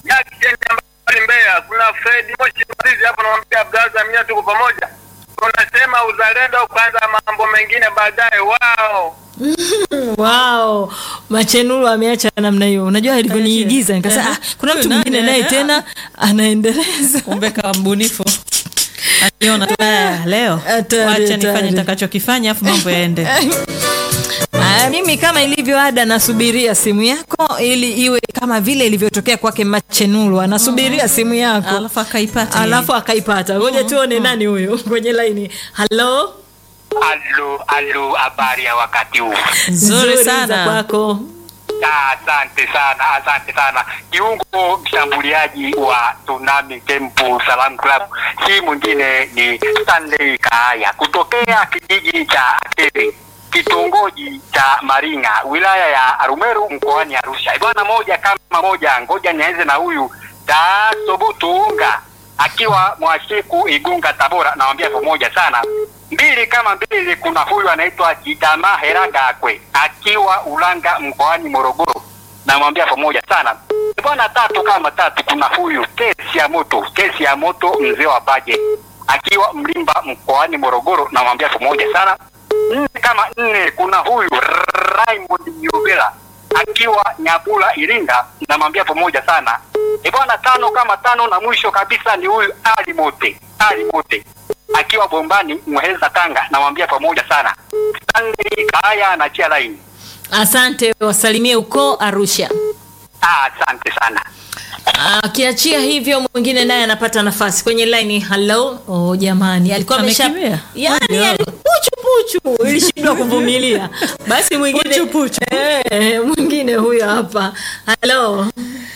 Jackson mbali Mbeya, kuna Fred Moshi Marizi hapo, namwambia brother, mimi tuko pamoja. Unasema uzalendo kwanza, mambo mengine baadaye. Wao Wow, Machenuru ameacha namna hiyo. Unajua alivyoniigiza nikasema, ah, kuna mtu Nani? mwingine naye tena anaendeleza. kumbe kawa mbunifu aliona tu, "Ah, leo Hatari, wacha hatari. nifanye nitakachokifanya afu mambo yaende Ah, mimi kama ilivyo ada nasubiria simu yako ili iwe kama vile ilivyotokea kwake Machenuru, anasubiria simu yako alafu akaipata alafu akaipata. Ngoja tuone nani huyo kwenye laini. Halo, alo alo, habari ya wakati huu? Nzuri za sana. kwako. Ah, Asante sana, asante sana. Kiungo mshambuliaji wa Tsunami Temple Salam Club, si mwingine ni Stanley Kaaya kutokea kijiji cha Akeri kitongoji cha Maringa wilaya ya Arumeru mkoani Arusha. Bwana moja kama moja, ngoja nianze na huyu Tasobutunga akiwa Mwashiku Igunga Tabora, nawambia pamoja sana. Mbili kama mbili, kuna huyu anaitwa Jidama Heragakwe akiwa Ulanga mkoani Morogoro, namwambia pamoja sana. Bwana tatu kama tatu, kuna huyu kesi ya moto, kesi ya moto mzee wa baje akiwa Mlimba mkoani Morogoro, namwambia pamoja sana. Nne kama nne, kuna huyu Raymond Nyubela akiwa Nyabula Iringa, namwambia pamoja sana. E bwana, tano kama tano, na mwisho kabisa ni huyu Ali Mote, Ali Mote akiwa Bombani Muheza Tanga, namwambia pamoja sana. Stanley Kaya anachia laini. Asante, wasalimie uko Arusha. Ah, Asante sana. Akiachia hivyo mwingine naye anapata nafasi kwenye line. Hello. Oh, jamani, alikuwa amesha Amekimbia? yani, Ndio. yani puchu puchu, ilishindwa kuvumilia. Basi mwingine Puchu, puchu. Eh, mwingine huyo hapa. Hello.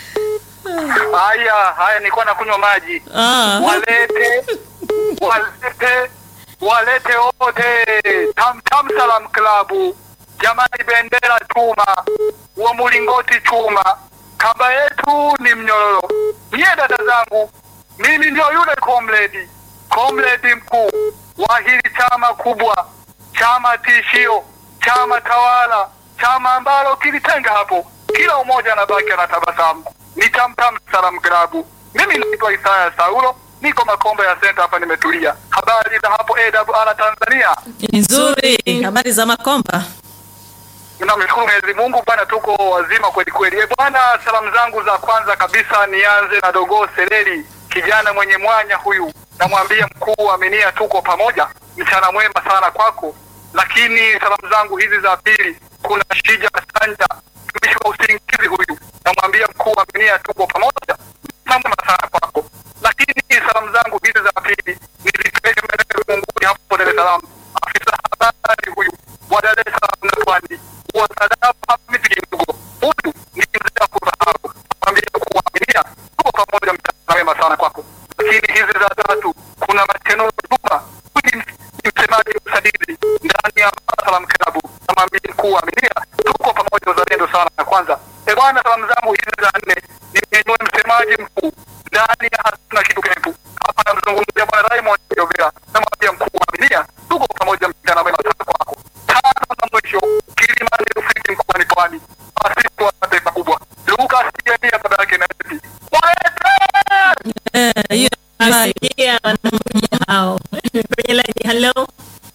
Haya, haya, nilikuwa nakunywa maji. Ah. Walete, walete, walete wote Tam Tam Salam Club, jamani, bendera chuma, wa mlingoti chuma, kamba yetu ni mnyororo. Nyie dada zangu, mimi ndio yule comrade, comrade mkuu wa hili chama kubwa, chama tishio, chama tawala, chama ambalo kilitenga hapo, kila umoja anabaki anatabasamu. Ni Tam Tam Salam Club. Mimi naitwa Isaya Saulo, niko Makombe ya Center hapa, nimetulia. Habari za hapo AWR Tanzania? nzuri habari za makomba Namshukuru Mwenyezi Mungu bwana, tuko wazima kweli kweli. Eh bwana, salamu zangu za kwanza kabisa nianze na Dogoo Seleli, kijana mwenye mwanya huyu, namwambia mkuu Aminia, tuko pamoja, mchana mwema sana kwako. Lakini salamu zangu hizi za pili, kuna Shija Sanja, mtumishi wa usingizi huyu, namwambia mkuu Aminia, tuko pamoja, mchana mwema sana kwako. Lakini salamu zangu hizi za pili nizipeleke maeneo ya Munguni hapo Dar es Salaam, afisa habari huyu wa Dar es Salaam na Pwani wa Sadapa Hamisi Kidogo, huyu ni mzee wa kusahau, mwambie kuaminia, tuko pamoja, mchana wema sana kwako. Lakini hizi za tatu, kuna Mateno Juma, huyu ni ni msemaji wa usajili ndani ya Salam Klabu, namwambia mkuu wa Aminia, tuko pamoja, uzalendo sana na kwanza. E bwana, salamu zangu hizi za nne nimenywe msemaji mkuu ndani ya hatuna kitu kepu hapa, namzungumzia bwana Raymond Jovera, namwambia mkuu wa Aminia, tuko pamoja, mchana wema sana kwako. Tano na mwisho, Kilimani Rufiji mkoani Pwani, asifu wa taifa kubwa, Lucas Jeremia baba yake na Epi. Walete! Eh, hiyo Asikia wanakuja hao. Kwenye line. Hello.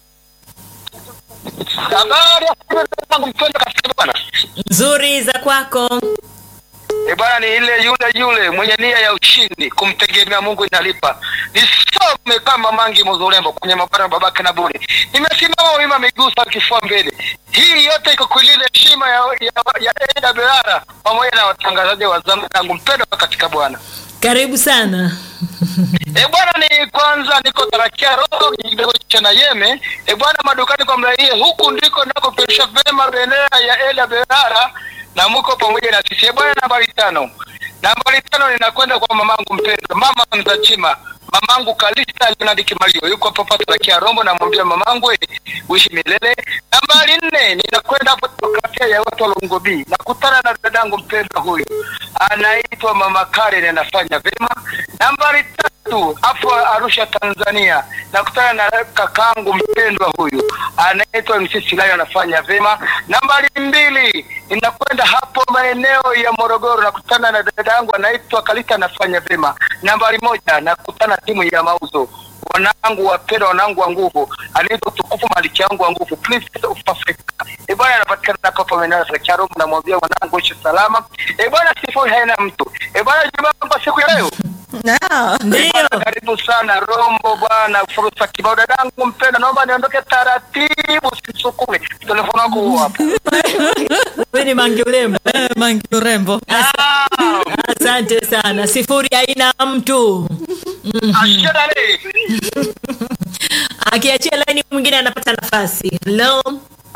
Habari ya siku zangu mpendwa katika bwana. Nzuri za kwako. E bwana, ni ile yule yule mwenye nia ya ushindi, kumtegemea Mungu inalipa. Nisome kama Mangi Muzulembo kwenye mabara babake na bure, nimesimama wima, miguu sawa, kifua mbele. Hii yote iko kuilinda heshima ya, ya, ya AWR pamoja na watangazaji wa zamu yangu mpendwa katika Bwana. Karibu sana. E bwana, ni kwanza niko tarakia roho kidogo cha Nayeme. E bwana, madukani kwa mlaie, huku ndiko nakoperisha vema bendera ya AWR na muko pamoja na sisi. E bwana, nambari tano, nambari tano ninakwenda kwa mamangu mpendwa, mama Mzachima, mamangu Kalista Leonard Kimalio, yuko hapo hapa tarakia Rombo, namwambia mamangu we, uishi milele. Nambari nne ninakwenda hapo demokrasia ya watu wa Longobi, nakutana na dadangu mpendwa huyu anaitwa mama Karen, anafanya vema. Nambari tatu tatu hapo Arusha Tanzania, nakutana na kakangu mpendwa huyu anaitwa MC Silayo anafanya vema. Nambari mbili inakwenda hapo maeneo ya Morogoro, nakutana na dada yangu anaitwa Kalita anafanya vema. Nambari moja nakutana timu ya mauzo wanangu wapenda wanangu wa nguvu anaitwa tukufu maliki yangu wa nguvu princess of Africa e bwana anapatikana hapa maeneo ya Charo namwambia wanangu ishi salama e bwana sifoi haina mtu e bwana jamaa kwa siku ya leo Ndio. Bwana, karibu sana Rombo bwana, fursa kibao. Dadangu mpenda, naomba niondoke taratibu, sisukume telefoni wako huo hapo. Wewe ni Mangi Ulembo. Eh, Mangi urembo. Asante sana. Sifuri haina mtu. Ashadale Akiachia laini mwingine anapata nafasi. Hello.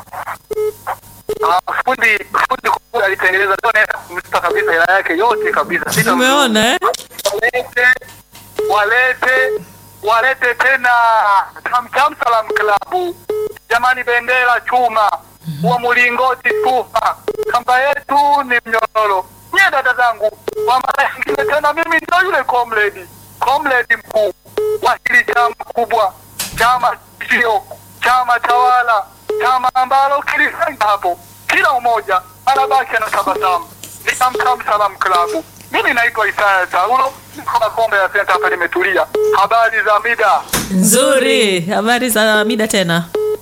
Ah, fundi fundi kule alitengeneza leo naenda kumlipa kabisa hela yake yote kabisa. Sina Umeona eh? walete walete walete tena Tamtam Salam Club, jamani, bendera chuma wa mlingoti tufa, kamba yetu ni mnyororo. Nye dada zangu, kwa mara nyingine tena, mimi ndio yule comrade comrade mkuu wa hili chama kubwa, chama sio chama tawala, chama ambalo kilisanga hapo, kila umoja anabaki anatabasamu. Ni Tamtam Salam Club. Mimi naitwa Isaya Saulo, niko na kombe ya senta hapa, nimetulia. Habari za mida? Nzuri. Habari za mida tena.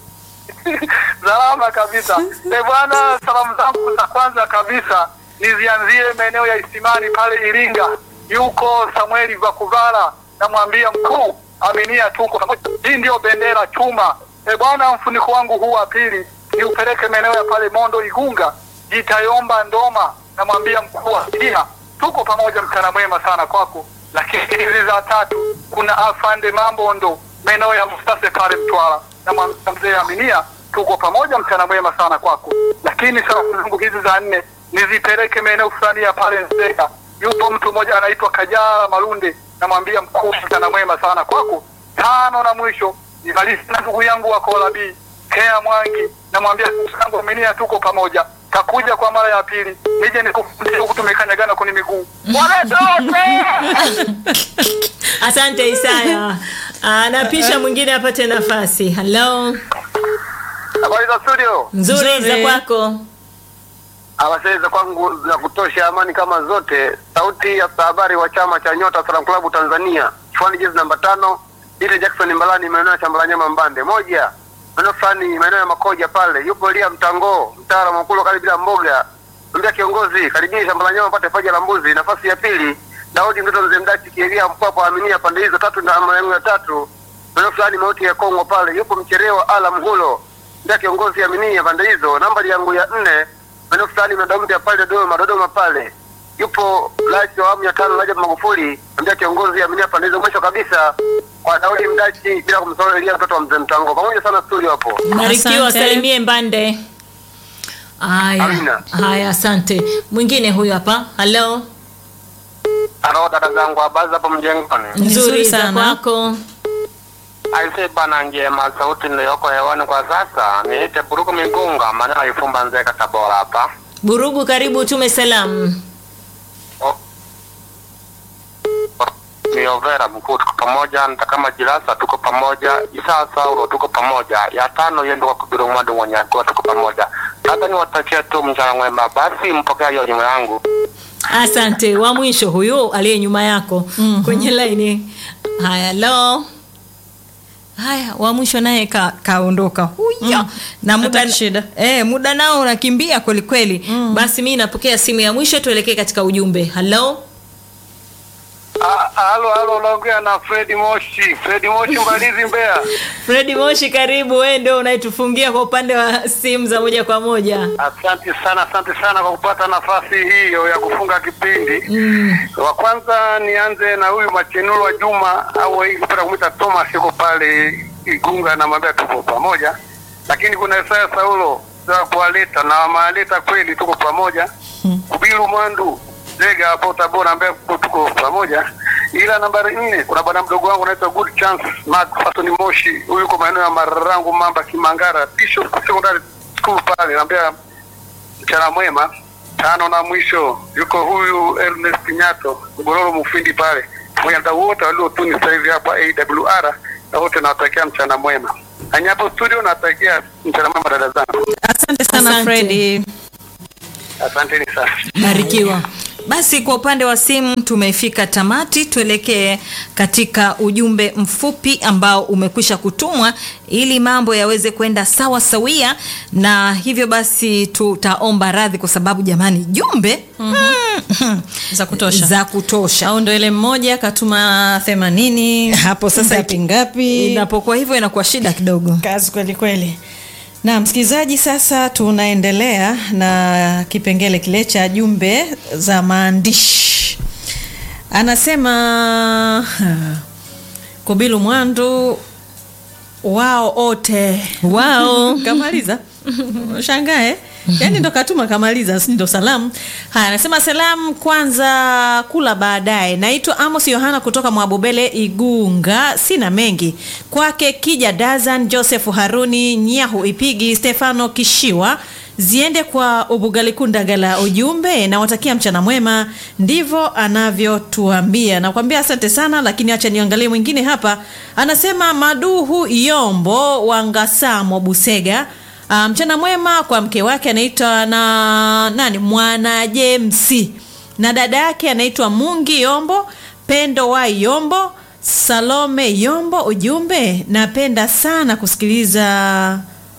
Salama kabisa. E bwana, salamu zangu za kwanza kabisa nizianzie maeneo ya Isimani pale Iringa. Yuko Samueli Vakuvala, namwambia mkuu, aminia tuko pamoja. Hii ndio bendera chuma. E bwana, mfuniko wangu huu wa pili niupeleke maeneo ya pale Mondo Igunga, Jitayomba Ndoma, namwambia mkuu wa Iringa, tuko pamoja, mchana mwema sana kwako. Lakini hizi za tatu kuna afande Mambondo maeneo ya Mustase pale Mtwara, namwambia mzee Aminia, tuko pamoja, mchana mwema sana kwako. Lakini salamu zangu hizi za nne nizipeleke maeneo fulani ya pale Nzega. Yupo mtu mmoja anaitwa Kajala Malunde, namwambia mkuu, mchana mwema sana kwako. Tano na mwisho nimalize na ndugu yangu wa Kolabi Kea Mwangi, namwambia ndugu zangu Aminia, tuko pamoja takuja kwa mara ya pili nije nikufundishe huku tumekanyagana kwenye miguu walete wote Asante Isaya. Anapisha mwingine apate nafasi. Hello. habari za studio Nzuri za Nzuri. kwako. awasee za kwangu za kutosha amani kama zote sauti ya habari wa chama cha nyota salam klabu tanzania kifuani jezi namba tano ile jackson mbalani maeneo ya shamba la nyama mbande moja maeneo fulani maeneo ya makoja pale yupo lia mtango mtara mwakulo kali bila mboga ambia kiongozi karibia shamba la nyama pate paja la mbuzi nafasi ya pili daudi mtoto mzee mdachi kielia mpwapo aminia pande hizo tatu na maeneo ya tatu maeneo fulani mauti ya kongo pale yupo mcherewa ala mhulo ndia kiongozi aminia pande hizo nambari yangu ya nne maeneo fulani madaumta pale Dodoma, Dodoma pale yupo rais wa awamu ya tano Rajab Magufuli, ndio kiongozi aminia pande hizo. Mwisho kabisa kwa Daudi Mdachi, bila kumsahau Elia mtoto wa mzee Mtango, pamoja sana studio hapo. Barikiwa, Asante. salimie Mbande. Haya. Amina. Haya, asante. Mwingine huyu hapa. Hello. Halo dada zangu, habari hapo mjengoni? Nzuri Nzuri za sana. kwako. Aise bana, njema. Sauti niliyoko hewani kwa sasa niite Buruku Migunga, maana naifumba Nzega, Tabora hapa. Burugu, karibu tume salamu. ni Overa mkuu, tuko pamoja. Nitakama Jirasa tuko pamoja, Isaa Saulo tuko pamoja, ya tano yendo kwa Kubiru Mwadu Mwanyagoa tuko pamoja. Sasa niwatakia tu mchana mwema, basi mpokea hiyo nyuma yangu. Asante. Wa mwisho huyu aliye nyuma yako Mhm. kwenye laini. Haya, hello. Haya, wa mwisho naye ka, kaondoka huyo Mm. na muda, Hataki shida. eh, muda nao unakimbia kweli kweli. Mm. Basi mi napokea simu ya mwisho, tuelekee katika ujumbe. Hello. Halo, halo, unaongea na Fredi Moshi, Fredi Moshi Mbalizi, Mbeya. Fredi Moshi, karibu. Wewe ndio unaitufungia kwa upande wa simu za moja kwa moja. Asante sana, asante sana kwa kupata nafasi hiyo ya kufunga kipindi. Mm. Wa kwanza nianze na huyu Machenuru wa Juma au hii kupata kumwita Thomas, yuko pale Igunga, namwambia tuko pamoja. Lakini kuna Isaya Saulo za kuwaleta na wamewaleta kweli, tuko pamoja. Kubiru Mwandu Zega hapo Tabora, ambaye tuko pamoja. Ila nambari nne kuna bwana mdogo wangu anaitwa Good Chance Mark Fasoni Moshi, huyu yuko maeneo ya Marangu Mamba Kimangara, Bishop Secondary School pale, naambia mchana mwema. Tano na mwisho yuko huyu Ernest Nyato Gororo Mufindi pale, pamoja na wote waliotuni sasa hivi hapa AWR na wote nawatakia mchana mwema. Na hapo studio nawatakia mchana mwema dada zangu. Asante sana Asante. Fredi. Asanteni sana. barikiwa basi kwa upande wa simu tumefika tamati tuelekee katika ujumbe mfupi ambao umekwisha kutumwa ili mambo yaweze kwenda sawa sawia na hivyo basi tutaomba radhi kwa sababu jamani jumbe mm-hmm. Za kutosha. za kutosha Au ndo ile mmoja katuma themanini hapo sasa ngapi ngapi inapokuwa hivyo inakuwa shida kidogo kazi kweli kweli na msikilizaji sasa tunaendelea na kipengele kile cha jumbe za maandishi anasema kubilu mwandu wao ote wao kamaliza shangae yaani ndo katuma kamaliza si ndo salamu haya anasema salamu kwanza kula baadaye naitwa amos yohana kutoka mwabubele igunga sina mengi kwake kija dazan joseph haruni nyahu ipigi stefano kishiwa ziende kwa ubugalikundagala ujumbe nawatakia mchana mwema ndivyo anavyotuambia nakwambia asante sana lakini acha niangalie mwingine hapa anasema maduhu yombo wangasamo busega Ah, mchana mwema kwa mke wake anaitwa na nani mwana jemsi na dada yake anaitwa mungi yombo pendo wa yombo salome yombo ujumbe napenda sana kusikiliza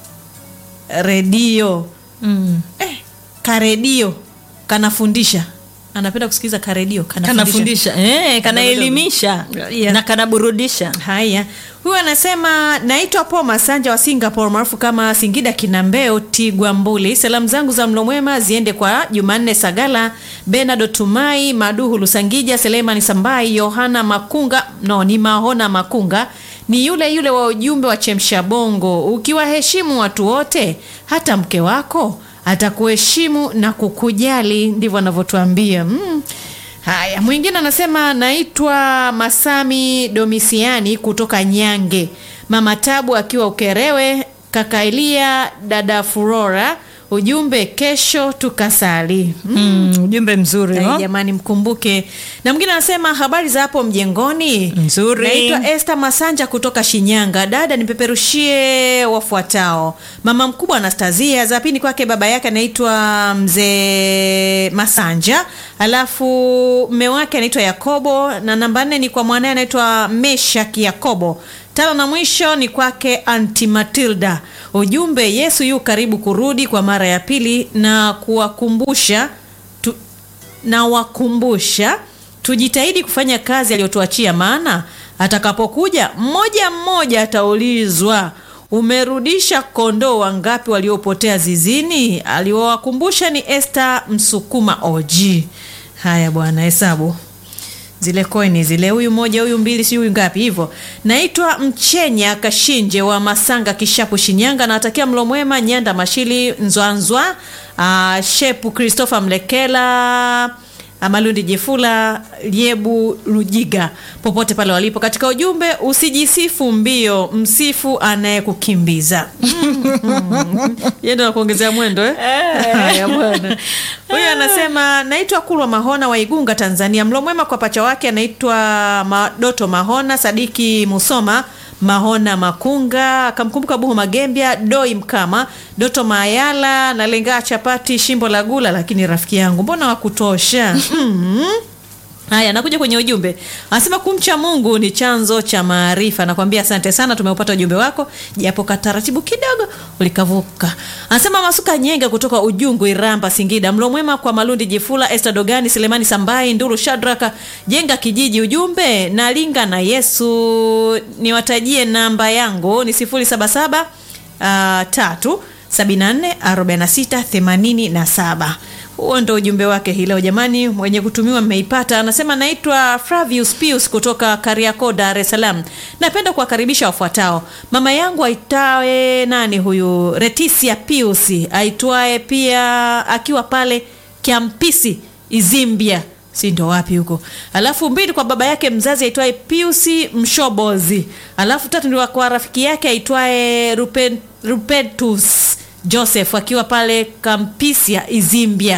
redio mm. eh, karedio kanafundisha anapenda kusikiliza karedio kanafundisha kanafundisha eh, kanaelimisha Yeah. na kanaburudisha haya huyu anasema naitwa po masanja wa singapore maarufu kama singida kinambeo tigwa mbuli salamu zangu za mlo mwema ziende kwa jumanne sagala benado tumai maduhu lusangija selemani sambai yohana makunga no ni mahona makunga ni yule yule wa ujumbe wa chemsha bongo ukiwaheshimu watu wote hata mke wako atakuheshimu na kukujali ndivyo anavyotuambia mm. Haya, mwingine anasema naitwa Masami Domisiani kutoka Nyange. Mama Tabu akiwa Ukerewe, kaka Elia, dada Furora. Ujumbe kesho tukasali. Mm. mm, ujumbe mzuri Ai, no? jamani mkumbuke. Na mwingine anasema habari za hapo mjengoni. Nzuri. Naitwa Esther Masanja kutoka Shinyanga. Dada nipeperushie wafuatao. Mama mkubwa Anastasia, za pili kwake baba yake anaitwa mzee Masanja, alafu mme wake anaitwa Yakobo na namba nne ni kwa mwanae anaitwa Meshaki Yakobo. Tano na mwisho ni kwake Anti Matilda. Ujumbe, Yesu yu karibu kurudi kwa mara ya pili na kuwakumbusha tu, na wakumbusha tujitahidi kufanya kazi aliyotuachia, maana atakapokuja mmoja mmoja ataulizwa umerudisha kondoo wangapi waliopotea zizini. Aliowakumbusha ni Esther Msukuma OG. Haya bwana, hesabu zile koini zile, huyu moja, huyu mbili, si huyu ngapi hivyo. Naitwa Mchenya Kashinje wa Masanga, Kishapu, Shinyanga. Nawatakia mlo mwema Nyanda Mashili, Nzwanzwa, uh, Shepu Christopher Mlekela Amalundi Jefula Liebu Lujiga popote pale walipo. Katika ujumbe, usijisifu mbio, msifu anayekukimbiza. Yeye ndo anakuongezea mwendo eh? Haya bwana. Huyu anasema naitwa Kulwa Mahona wa Igunga, Tanzania. Mlo mwema kwa pacha wake anaitwa Ma- Doto Mahona, Sadiki Musoma Mahona Makunga, akamkumbuka Buhu Magembya, Doi Mkama, Doto Mayala na Lengaa Chapati, Shimbo la Gula. Lakini rafiki yangu, mbona wakutosha? mm Haya, nakuja kwenye ujumbe. Anasema kumcha Mungu ni chanzo cha maarifa. Nakwambia asante sana, tumeupata ujumbe wako japo kataratibu kidogo ulikavuka. Anasema Masuka Nyenga kutoka Ujungu, Iramba, Singida. Mlo mwema kwa Malundi Jifula, Esther Dogani, Selemani Sambai, Nduru Shadraka, Jenga Kijiji. Ujumbe nalinga na Yesu. Niwatajie namba yangu ni 077 uh, tatu 74 46 87 huo ndo ujumbe wake hii leo jamani mwenye kutumiwa mmeipata anasema naitwa Flavius Pius kutoka Kariakoo Dar es Salaam napenda kuwakaribisha wafuatao mama yangu aitwaye nani huyu Retisia Pius aitwaye pia akiwa pale Kiampisi Izimbia si ndo wapi huko alafu mbili kwa baba yake mzazi aitwaye Piusi Mshobozi alafu tatu ndio kwa rafiki yake aitwaye Rupen, Rupentus Joseph akiwa pale Kampisia Izimbia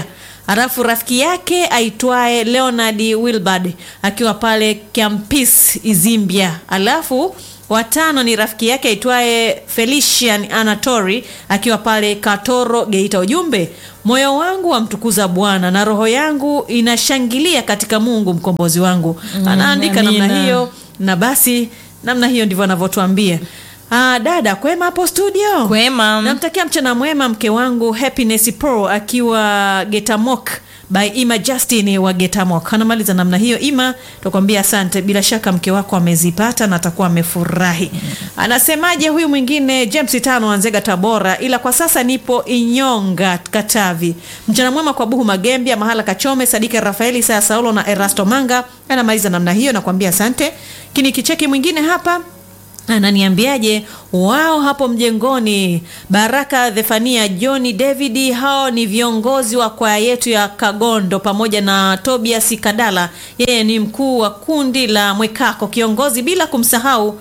alafu rafiki yake aitwaye leonard wilbard akiwa pale campis izimbia alafu watano ni rafiki yake aitwaye felician anatori akiwa pale katoro geita ujumbe moyo wangu wamtukuza bwana na roho yangu inashangilia katika mungu mkombozi wangu anaandika namna amina. hiyo na basi namna hiyo ndivyo anavyotuambia Ah, dada kwema hapo studio Kwema. namtakia mchana mwema mke wangu happiness pro akiwa getamok by ima justin wa getamok anamaliza namna hiyo ima tukwambia asante bila shaka mke wako amezipata na atakuwa amefurahi anasemaje huyu mwingine james tano anzega tabora ila kwa sasa nipo inyonga katavi mchana mwema kwa buhu magembia mahala kachome sadike rafaeli saya saulo na erasto manga anamaliza namna hiyo nakwambia asante kini kicheki mwingine hapa ananiambiaje wao hapo mjengoni baraka dhefania johni david hao ni viongozi wa kwaya yetu ya kagondo pamoja na tobias kadala yeye ni mkuu wa kundi la mwekako kiongozi bila kumsahau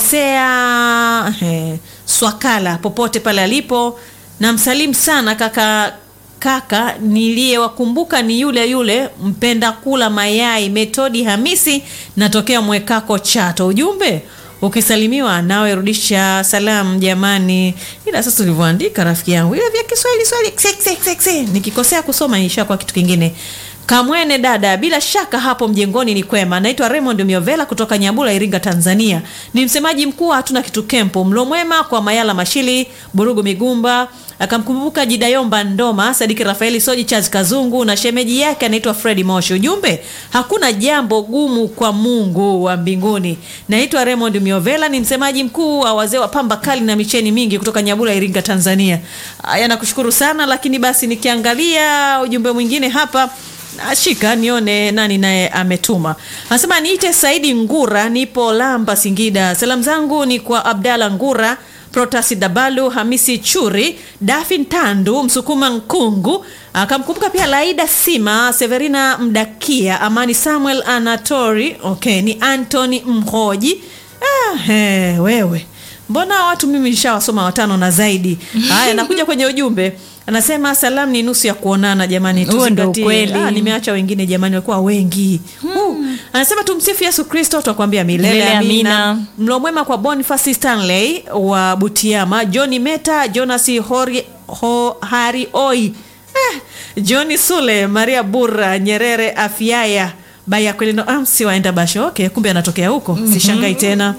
hosea eh, swakala popote pale alipo na msalimu sana kaka kaka niliyewakumbuka ni yule yule mpenda kula mayai metodi hamisi natokea mwekako chato ujumbe ukisalimiwa nawe rudisha salamu jamani ila sasa ulivyoandika rafiki yangu ile vya kiswahili swahili kse, kse, kse, kse. nikikosea kusoma ishakuwa kitu kingine kamwene dada bila shaka hapo mjengoni ni kwema naitwa raymond miovela kutoka nyabula iringa tanzania ni msemaji mkuu wa hatuna kitu kempo mlo mwema kwa mayala mashili burugu migumba akamkumbuka jidayomba ndoma sadiki rafaeli soji chazi kazungu na shemeji yake anaitwa fredi moshi ujumbe hakuna jambo gumu kwa mungu wa mbinguni naitwa raymond miovela ni msemaji mkuu wa wazee wa pamba kali na micheni mingi kutoka nyabula iringa tanzania aya nakushukuru sana lakini basi nikiangalia ujumbe mwingine hapa ashika nione nani naye ametuma anasema niite saidi ngura nipo lamba singida salamu zangu ni kwa abdala ngura protasi dabalu hamisi churi dafin tandu msukuma nkungu akamkumbuka pia laida sima severina mdakia amani samuel anatori okay ni antony mhoji ah, he, wewe mbona watu mimi nishawasoma watano na zaidi haya nakuja kwenye ujumbe anasema salamu ni nusu ya kuonana jamani Huo ndo tuzingatie. ukweli. Ah, nimeacha wengine jamani walikuwa wengi uh, anasema tumsifu yesu kristo twakwambia milele Milele amina amina. mlo mwema kwa bonifasi stanley wa butiama johni meta jonas hori, ho, hari oi eh, johni sule maria bura nyerere afiaya bayakwelino amsi waenda basho okay kumbe anatokea huko sishangai tena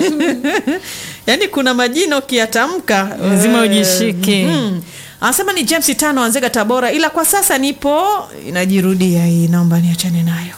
yaani kuna majina ukiyatamka Lazima eh, ujishike. mhm. anasema ni james tano anzega tabora ila kwa sasa nipo inajirudia hii naomba niachane nayo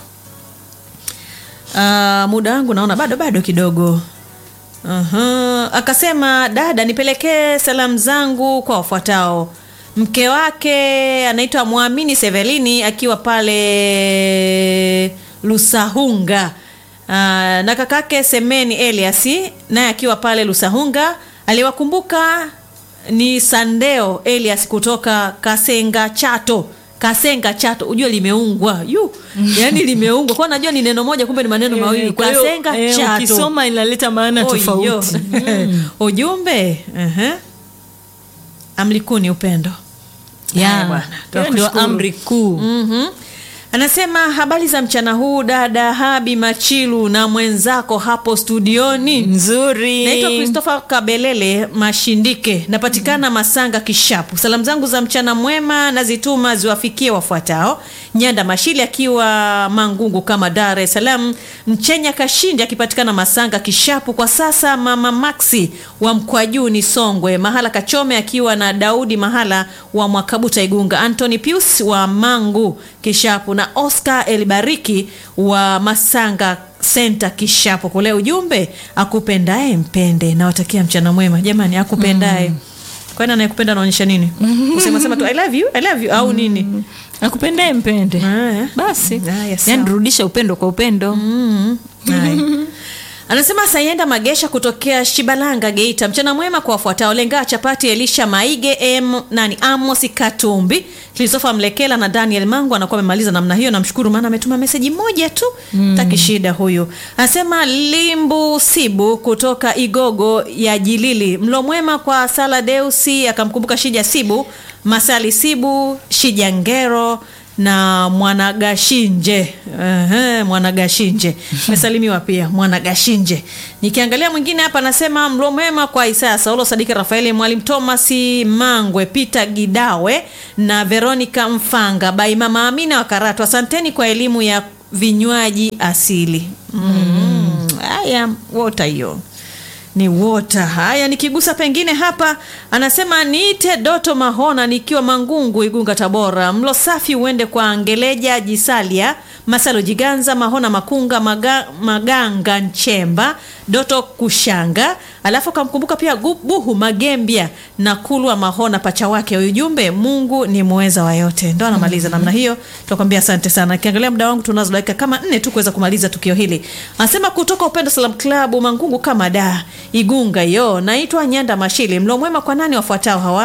uh, muda wangu naona bado bado kidogo Aha. akasema dada nipelekee salamu zangu kwa wafuatao mke wake anaitwa mwamini sevelini akiwa pale lusahunga uh, na kakake semeni eliasi naye akiwa pale lusahunga aliwakumbuka ni sandeo elias kutoka kasenga chato kasenga chato ujue limeungwa yu yani limeungwa kwa najua ni neno moja kumbe ni maneno mawili Kwa hiyo, kasenga eh, chato ukisoma inaleta maana Oyo. tofauti ujumbe uh-huh. amlikuni upendo Haya ya bwana, hiyo ndio tunakushukuru. amri kuu Mhm. anasema habari za mchana huu dada habi machilu na mwenzako hapo studioni nzuri naitwa christopher kabelele mashindike napatikana masanga kishapu salamu zangu za mchana mwema nazituma ziwafikie wafuatao nyanda mashili akiwa mangungu kama dar es salaam mchenya kashindi akipatikana masanga kishapu kwa sasa mama maxi wa mkwajuni songwe mahala kachome akiwa na daudi mahala wa mwakabuta igunga antony pius wa mangu kishapu na oscar elibariki wa masanga senta kishapo kule ujumbe akupendaye mpende nawatakia mchana mwema jamani akupendaye mm. kwani anayekupenda anaonyesha nini kusema sema tu i love you i love you au nini akupendae mpende Haya. basi Haya, sawa. yani rudisha upendo kwa upendo Mm. Haya. anasema sayenda magesha kutokea shibalanga geita mchana mwema kwa wafuatao lengaa chapati elisha maige m nani amos katumbi kristofa mlekela na daniel mangu anakuwa amemaliza namna hiyo namshukuru maana ametuma meseji moja tu mm. taki shida huyu anasema limbu sibu kutoka igogo ya jilili mlo mwema kwa sala deusi akamkumbuka shija sibu masali sibu shija ngero na Mwanagashinje. Ehe, Mwanagashinje mesalimiwa pia Mwanagashinje. Nikiangalia mwingine hapa anasema mlo mwema kwa Isaya Saulo, Sadiki Rafaeli, Mwalimu Thomas Mangwe, Peter Gidawe na Veronica Mfanga, Bai Mama Amina wa Karatu. Asanteni kwa elimu ya vinywaji asili. Mm. Haya, wota hiyo ni wota. Haya, nikigusa pengine hapa, anasema niite Doto Mahona nikiwa Mangungu, Igunga, Tabora. Mlo safi uende kwa Ngeleja Jisalia, Masalo Jiganza, Mahona Makunga, Maga, Maganga Nchemba, Doto Kushanga, alafu kamkumbuka pia Gu- Buhu Magembia na Kulwa Mahona, pacha wake. Ujumbe, Mungu ni muweza wa yote. Ndo anamaliza namna hiyo, tunakwambia asante sana. Kiangalia muda wangu, tunazo dakika kama nne tu kuweza kumaliza tukio hili. Anasema kutoka Upendo Salam Club Mangungu kama da Igunga yo, naitwa Nyanda Mashili. Mlo mwema kwa nani wafuatao hawa: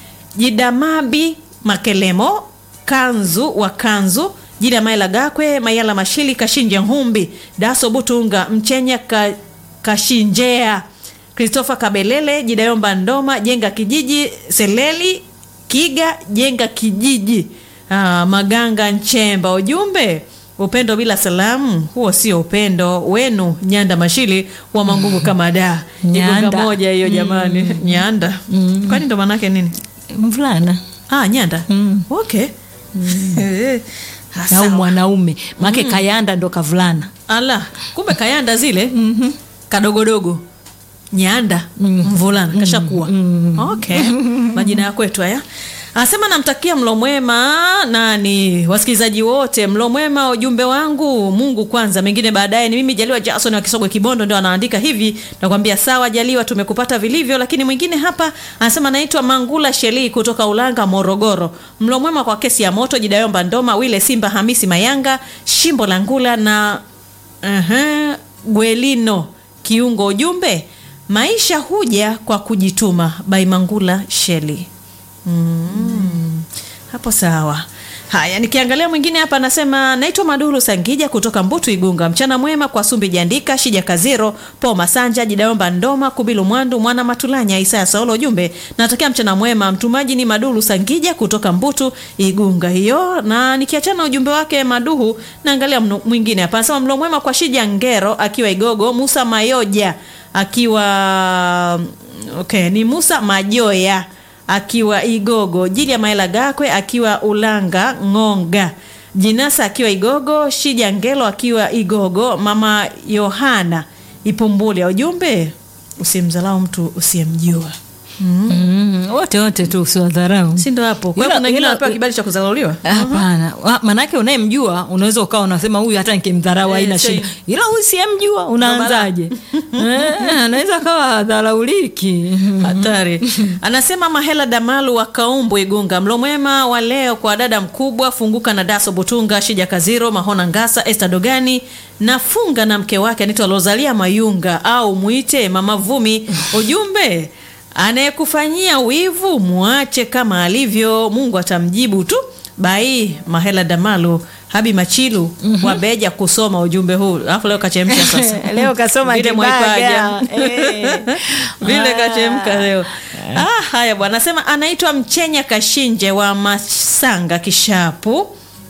Jidamabi Makelemo, Kanzu wa Kanzu, Jida Maila Gakwe, Mayala Mashili, Kashinje Humbi, Daso Butunga, Mchenya ka, Kashinjea, Christopher Kabelele, Jidayomba Ndoma, Jenga Kijiji, Seleli Kiga, Jenga Kijiji, ah, Maganga Nchemba. Ujumbe upendo bila salamu, huo sio upendo wenu. Nyanda Mashili wa Mangungu kama da Igunga Nyanda. moja hiyo jamani, Nyanda kwani ndo maanake nini? mvulana Ah, Nyanda okay. Eh, au sawa. mwanaume make kayanda ndo kavulana Ala, kumbe kayanda zile kadogodogo nyanda mvulana kashakuwa okay. majina ya kwetu haya anasema namtakia mlo mwema nani wasikilizaji wote mlo mwema ujumbe wangu mungu kwanza mengine baadaye ni mimi jaliwa jason wa kisogwe kibondo ndio anaandika hivi nakwambia sawa jaliwa tumekupata vilivyo lakini mwingine hapa anasema naitwa mangula sheli kutoka ulanga morogoro mlo mwema kwa kesi ya moto jidayomba ndoma wile simba hamisi mayanga shimbo la ngula na Aha, Gwelino kiungo ujumbe maisha huja kwa kujituma by Mangula Sheli. Mm, hapo sawa. Haya, nikiangalia mwingine hapa anasema naitwa Maduru Sangija kutoka Mbutu Igunga. Mchana mwema kwa Sumbi Jandika, Shija Kaziro, Po Masanja, Jidaomba Ndoma, Kubilu Mwandu, Mwana Matulanya, Isaya Saulo. Ujumbe natokea mchana mwema. Mtumaji ni Maduru Sangija kutoka Mbutu Igunga hiyo. Na nikiachana ujumbe wake Maduhu, naangalia mnu- mwingine hapa anasema mlo mwema kwa Shija Ngero akiwa Igogo, Musa Mayoja akiwa okay, ni Musa Majoya akiwa Igogo, Jili ya Maela Gakwe akiwa Ulanga Ng'onga, Jinasa akiwa Igogo, Shija Ngelo akiwa Igogo, Mama Yohana Ipumbuli. Ujumbe, usimdharau mtu usiyemjua. Mm, wote wote tu usiwadharau Si ndo hapo? Kwa hiyo Ila- kuna wengine ila- wanapewa kibali cha kudharauliwa. hapana Wa- manake unayemjua unaweza ukawa unasema huyu hata nikimdharau Eh, haina sio- shida ila huyu siyemjua unaanzaje Eh, anaweza kawa dharauliki hatari anasema mahela damalu wa kaumbu igunga mlo mwema wa leo kwa dada mkubwa funguka na daso butunga shija kaziro mahona ngasa este dogani na funga na mke wake anaitwa lozalia mayunga au mwite mama vumi ujumbe anayekufanyia wivu mwache kama alivyo mungu atamjibu tu bai mahela damalu habi machilu wabeja kusoma ujumbe huu alafu leo kachemsha sasa leo kasoma Vile kibaga. Mwaipaja. Eh. vile Ah. kachemka leo ah, haya bwana anasema anaitwa mchenya kashinje wa masanga kishapu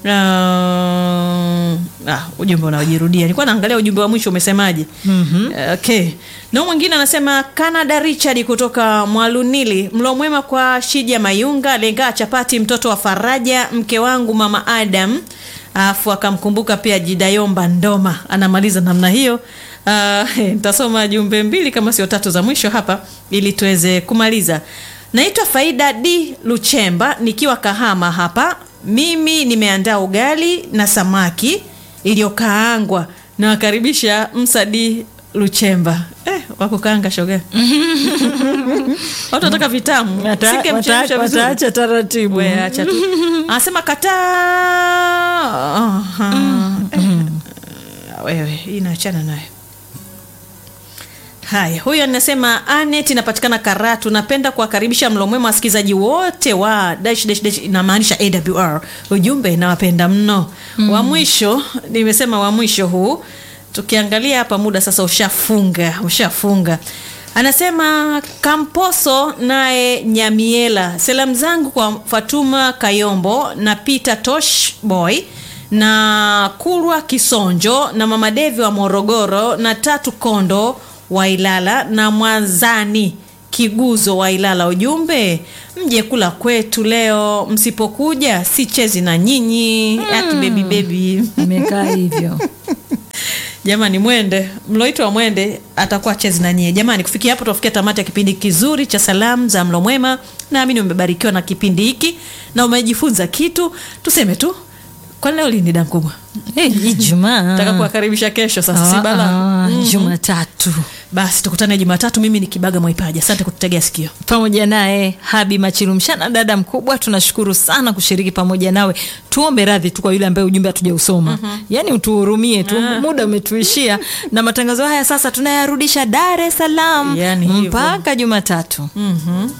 Uh, ah, ujumbe unaojirudia nilikuwa naangalia ujumbe wa mwisho umesemaje mm-hmm. okay na mwingine anasema canada richard kutoka mwalunili mlo mwema kwa shija mayunga lengaa chapati mtoto wa faraja mke wangu mama adam alafu akamkumbuka pia jidayomba ndoma anamaliza namna hiyo Ah, nitasoma jumbe mbili kama sio tatu za mwisho hapa ili tuweze kumaliza naitwa faida d luchemba nikiwa kahama hapa mimi nimeandaa ugali na samaki iliyokaangwa nawakaribisha msadi luchemba eh, wakukaanga shoga watu wataka vitamu Wata- Singemchemsha wata- vizuri. wataacha taratibu We, acha tu anasema kataa Aha. Eh, wewe hii naachana nayo haya huyu anasema anet inapatikana karatu napenda kuwakaribisha mlo mwema wasikilizaji wote wa dash, dash, dash, inamaanisha awr ujumbe nawapenda mno wa mwisho nimesema wa mwisho huu tukiangalia hapa muda sasa ushafunga ushafunga Anasema Kamposo naye Nyamiela, salamu zangu kwa Fatuma Kayombo na Peter Tosh Boy na Kulwa Kisonjo na Mama Devi wa Morogoro na Tatu Kondo wa Ilala na Mwanzani Kiguzo wa Ilala. Ujumbe, mje kula kwetu leo, msipokuja sichezi na nyinyi. Aki bebi bebi Imekaa hivyo. Jamani, mwende mloitwa mwende atakuwa chezi na nyie. Jamani, kufikia hapo tunafikia tamati ya kipindi kizuri cha salamu za mlo mwema. Naamini umebarikiwa na kipindi hiki na umejifunza kitu. Tuseme tu kwa leo lini da mkubwa, Eh, Ijumaa. nataka kuwakaribisha kesho sasa, si bala. Ah, ah, Mhm. Jumatatu Basi tukutane Jumatatu. Mimi ni Kibaga Mwaipaja, asante kututegea sikio. pamoja naye Habi Machilumshana, dada mkubwa, tunashukuru sana kushiriki pamoja nawe. Tuombe radhi tu kwa yule ambaye ujumbe hatujausoma, yaani utuhurumie tu, muda umetuishia, na matangazo haya sasa tunayarudisha Dar es Salaam Yaani hivyo. mpaka Jumatatu. Mhm.